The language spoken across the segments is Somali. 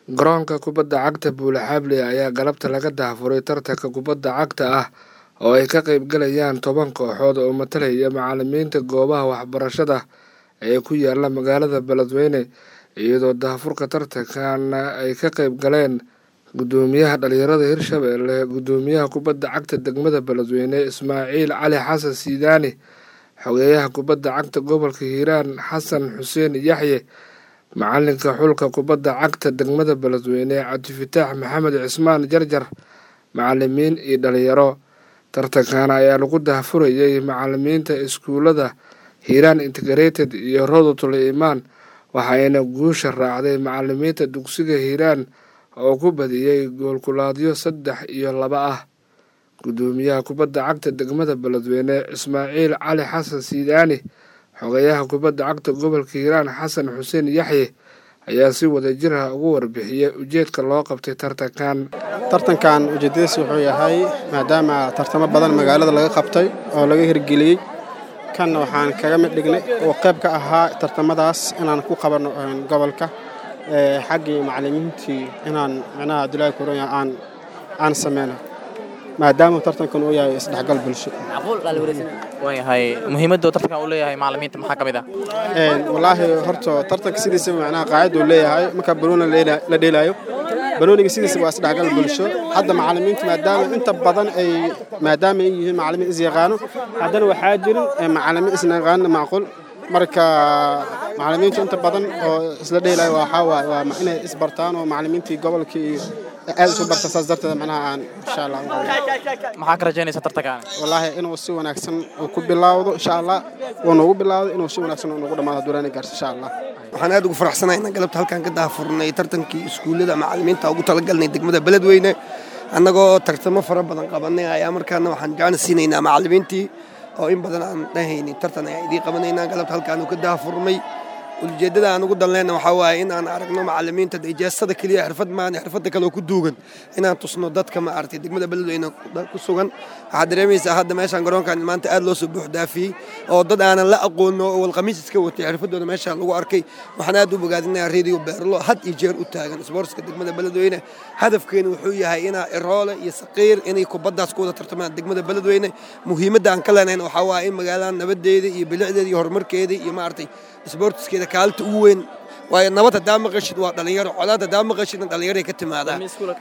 Garoonka kubadda cagta Buule-Xaable ayaa galabta laga daahfuray tartanka kubadda cagta ah oo ay ka qayb galayaan toban kooxood oo matalaya macallimiinta goobaha waxbarashada ee ku yaala magaalada Beledweyne iyadoo daahfurka tartankan ay ka qayb galeen gudoomiyaha dhalinyarada Hirshabelle gudoomiyaha kubadda cagta degmada Beledweyne Ismaaciil Cali Xasan Sidaani xogeyaha kubadda cagta gobolka Hiiraan Xasan Xuseen Yaxye macalinka xulka kubadda cagta degmada Beledweyne Cabdifataax Maxamed Cismaan Jarjar macalimiin iyo dhalinyaro tartankan ayaa lagu daahfurayay macalimiinta iskuulada Hiiraan Integrated iyo Rodotul Imaan waxayna guusha raacday macalimiinta dugsiga Hiiraan oo ku badiyey goolkulaadyo saddex iyo laba ah gudoomiyaha kubadda cagta degmada Beledweyne Ismaaciil Cali Xasan Sidaani xogeyaha kubadda cagta gobolka Hiiraan Xasan Xuseen Yaxye ayaa si wadajir ah ugu warbixiyey ujeedka loo qabtay tartankan tartankan ujeedadiisa wuxuu yahay maadaama tartamo badan magaalada laga qabtay oo laga hirgeliyey kanna waxaan kaga mid dhignay oo qayb ka ahaa tartamadaas inaan ku qabanno gobolka xaggii macallimiintii inaan micnaha abdullaahi kuronya aan aan sameyno maadaama tartankan uu yahay isdhexgal bulsho waayahay muhiimadda tartankan uu leeyahay macallimiinta maxaa ka mid ah wallaahi horta tartanka sidiisaba macnaha qaacida uu leeyahay marka banooni la dheelaayo banooniga sidiisaba waa isdhexgal bulsho hadda macallimiinta maadaama inta badan ay maadaama ay yihiin macallimiin is yaqaano haddana waxaa jirin macallimiin isna yaqaano macquul marka macallimiinta inta badan oo isla dheelaayo waxaa waaye waa inay isbartaan oo macallimiintii gobolkii aad isu barta saas darteed macnaha aan insha allah maxaa ka rajaynaysa tartankan wallaahi inuu si wanaagsan uu ku bilaawdo insha allah uu noogu bilaawdo inuu si wanaagsan uu noogu dhammaado duraani gaarto insha allah waxaan aad ugu faraxsanahay inaan galabta halkaan ka daahfurnay tartankii iskuullada macallimiinta ugu talagalnay degmada beledweyne annagoo tartamo fara badan qabanay ayaa markaana waxaan gacan siinaynaa macallimiintii oo in badan aan dhahaynin tartan ayaa idiin qabanaynaa galabta halkaan uu ka daahfurnay ujeeddada aan ugu danleyna waxaa waaye in aan aragno macallimiinta ijaasada keliya xirfad maan xirfadda kale oo ku duugan inaan tusno dadka ma aragtay degmada beledweyne ku sugan waxaad dareemaysaa hadda meeshaan garoonkan maanta aad loo soo buux dhaafiyey oo dad aanan la aqoono oo walqamiis iska watay xirfadooda meesha lagu arkay waxaan aad u bogaadinayaa radio beerlo had iyo jeer u taagan isboortska degmada beledweyne hadafkeenu wuxuu yahay inaa iroole iyo saqiir inay kubaddaas ku wada tartamaan degmada beledweyne muhiimadda aan ka leenayn waxaa waaye in magaaladan nabadeeda iyo bilicdeeda iyo horumarkeeda iyo maaragtay isboortiskeeda kaalinta ugu weyn waayo nabad haddaa maqashid waa dhalinyaro colaad haddaa maqashidna dhalinyaray ka timaadaa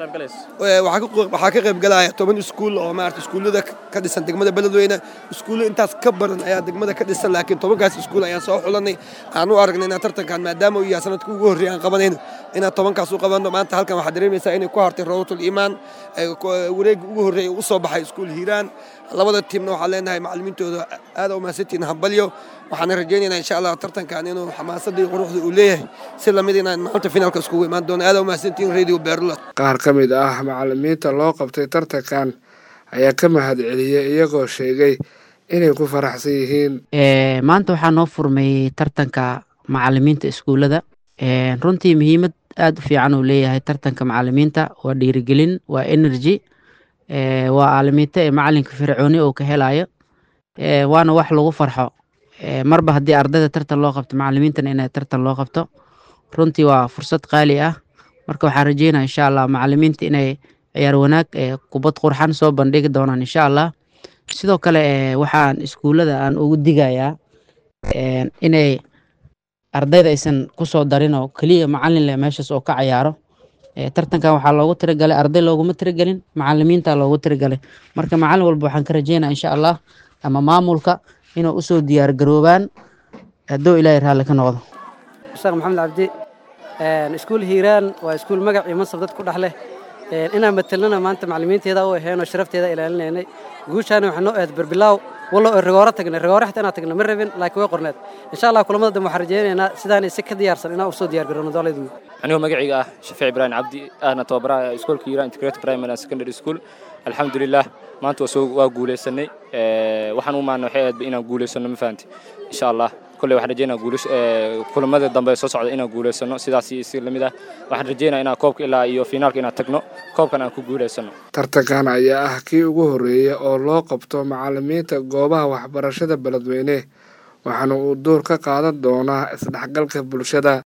waxaa ka qayb galaya toban iskuul oo maarata iskuullada ka dhisan degmada beledweyne iskuullo intaas ka badan ayaa degmada ka dhisan laakiin tobankaas iskuul ayaan soo xulanay aan u aragnay inaan tartankan maadaama uu yahay sanadka ugu horreeya aan qabanayno inaan tobankaas u qabanno maanta halkan waxaad dareemaysaa inay ku hartay rowatul iimaan wareegga ugu horreeya u soo baxay iskuul hiiraan labada tiimna waxaan leenahay macallimiintooda aad u mahadsantihiin hambalyo waxaana rajaynaynaa insha allah tartankan inuu xamaasadda iyo quruxda uu leeyahay si lamid inaan maalinta finaalka iskugu imaan doono aad u mahadsantihiin radio beerla qaar ka mid ah macallimiinta loo qabtay tartankan ayaa ka mahad celiyey iyagoo sheegay inay ku faraxsan yihiin maanta waxaa noo furmay tartanka macallimiinta iskuullada runtii muhiimad aad u fiican uu leeyahay tartanka macallimiinta waa dhiirigelin waa energy waa aalimiinta ee macalinka fircooni oo ka helayo waana wax lagu farxo marba haddii ardayda tartan loo qabto macallimiintana inay tartan loo qabto runtii waa fursad qaali ah marka waxaan rajeynaya insha allah macallimiinta inay ciyaar wanaag kubad qurxan soo bandhigi doonaan insha allah sidoo kale waxaan iskuullada aan ugu digayaa inay ardayda aysan kusoo darin oo keliya macallin leh meeshaas oo ka cayaaro tartankan waxaa loogu tiragalay arday looguma tiragelin macallimiinta loogu tiragalay marka macallin walba waxaan ka rajeynaya insha allah ama maamulka inuu usoo diyaar garoobaan hadduu ilaahay raalli ka noqdo sheekh maxamed cabdi iskuul hiiraan waa iskuul magac iyo mansab dad ku dhex leh inaan matelnana maanta macallimiinteeda u aheen oo sharafteeda ilaalinaynay guushaana waxaa noo ahayd berbilaaw wallo oo rigooro tagnay rigooro xitaa inaan tagna ma rabin laakiin way qorneed insha allah kulamada dambe waxaan rajaynaynaa sidaan si ka diyaarsan inaan usoo diyaar garowno doolaydu anigoo magacayga ah shafiic ibraahim cabdi ahna tababaraha iskoolka hiiraan integrated primary and secondary school alxamdulilah maanta waa guulaysanay waxaan u maana waxay ahayd inaan guulaysano ma fahanti insha allah kolley waxaan rajeynaa kulamada dambe soo socda inaan guulaysano sidaas si lamid ah waxaan rajeynaa inaan koobka ilaa iyo finaalka inaan tagno koobkan aan ku guulaysano tartankan ayaa ah kii ugu horreeya oo loo qabto macallimiinta goobaha waxbarashada beledweyne waxaana uu door ka qaadan doonaa isdhexgalka bulshada